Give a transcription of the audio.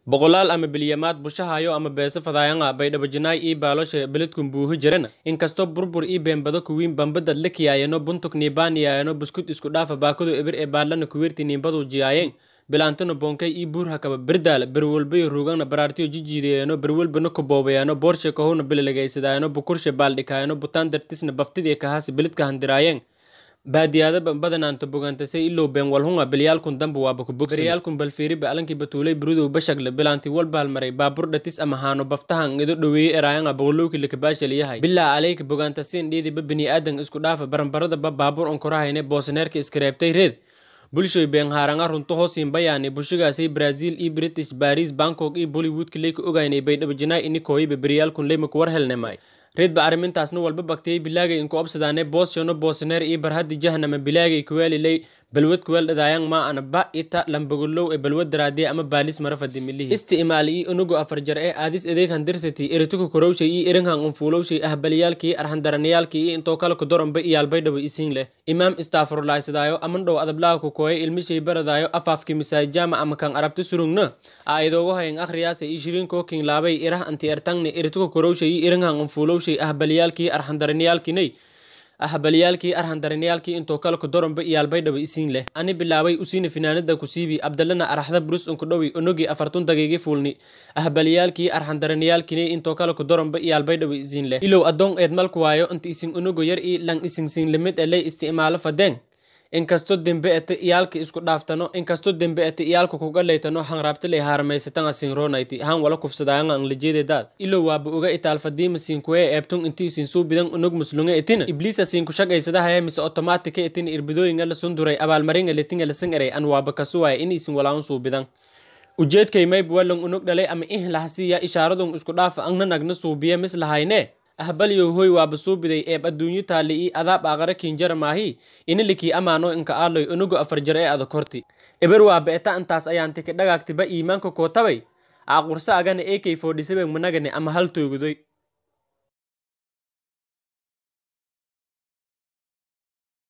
boqolaal ama bilyamaad bushahayo ama beeso fadaayanga baydhabajinaay ii baalosha beledkun buuhi jirana inkastoo burbur ii beenbado kuwiin bambadad la kiyaayano buntuk niibaaniyaayano buskut isku dhaafa baakado ebir ee baadlana kuwiirti niimbadu jiyaayeen bilaantano boonkay ii buur hakaba berdaala berwalbayo ruugana baraartiyo jijiidayano berwalbana koboobayano boorshe kahowna bilalagaysadaayano bukurshe baaldhikaayano butaan dartisna baftidii kahaasi beledka handiraayeen baadiyaada badanaanto bogantasay ilow been walhunga bilyaalkun damba waaba kubogsberyaalkun balfiiriba alankii batuulay burudow bashagle bilaanti walbaalmaray baabur dhatis ama haano baftahan ido dhoweeye eraayanga boqolowki lakabaashaliyahay bilaa aleyka bogantasiin dhiidiba biniaadan isku dhaafa baranbaradaba baabur onkorahayne boosaneerka iskareebtay reed bulshoy beenhaaranga runto hoosiin bayaani bulshagaasay brazil iyo british baris bangkok iyo bollywoodka leyka ogaynay baydhabajinaay ini kooyiba beryaalkun leymaku war helnemay reedba arrimintaasna walba bagtiyey bilaagay inku obsadaane boosyono boosaneer iyo barhadi jahnama bilaagay kuwaaliley balwad kuweel dhadaayang ma ana ba ita lambagolow ee balwad daraadiye ama baalis marafadi milihi isti'maali iyo unugu afar jar ee aadis adeeg handirsati erituka korowshay iyo erinhan unfuulowshay ahbalyaalkii arhandaranayaalkii iyo intoo kale kudoronba iyaalbaydhabo isiin leh imaam istaafurlaaysadaayo amandhow adablaaha ku kooye ilmishay baradaayo afaafki misaajama ama kan arabta surungna aayadoogo hayan akhriyaasa iyo shiriinkoo king laabay irah anti ertangni erituka korowshay iyo erinhan unfuulowshay ahbalyaalkii arhandaranayaalkinay ahbalyaalkii arhandaranayaalkii intoo kale kudoronba iyaalbaydhaba isiin leh ani bilaabay usiina finaanada kusiibi abdalana araxda burus unkudhowi onogi afartun dagiigi fuulni ahbalyaalkii arhandaranayaalkinay intoo kale kudoronba iyaalbaydhaba isiin leh ilow adoon eed malku waayo inta isin onogo yar ii lang isinsiin limid eley isticmaalo fadeen inkastoo dembe ete iyaalka isku dhaaftano inkastoo dembe ete iyaalka kuga leytano hanraabtaley haarmaysatanga sinronayti han wala kufsadaayanga anglajeededaad ilow waaba oga itaalfadiima siinkuwee eebtun inti isin suubidan unog muslunga etina ibliisa siinku shaqaysadahaya mise otomaatika etina irbidooyinga la sunduray abaalmaringa letinga lasan eray an waaba kasuwaaya in isin walaun suubidan ujeedkay mayb walang unog dhalay ama ih lahasiya ishaaradun isku dhaafa angna nagna suubiya mis lahayne ahbalyow hoy waaba suubiday eeb adduunyo taali ii adaab aqara kiinjara maahi inalikii amaano inka aaloy unugu afar jar ee ada korti eber waaba eta intaas ayaanti ka dhagaagtiba iimaanka kootabay aaqursa agana ekay foodhisabeen managane ama hal toogudoy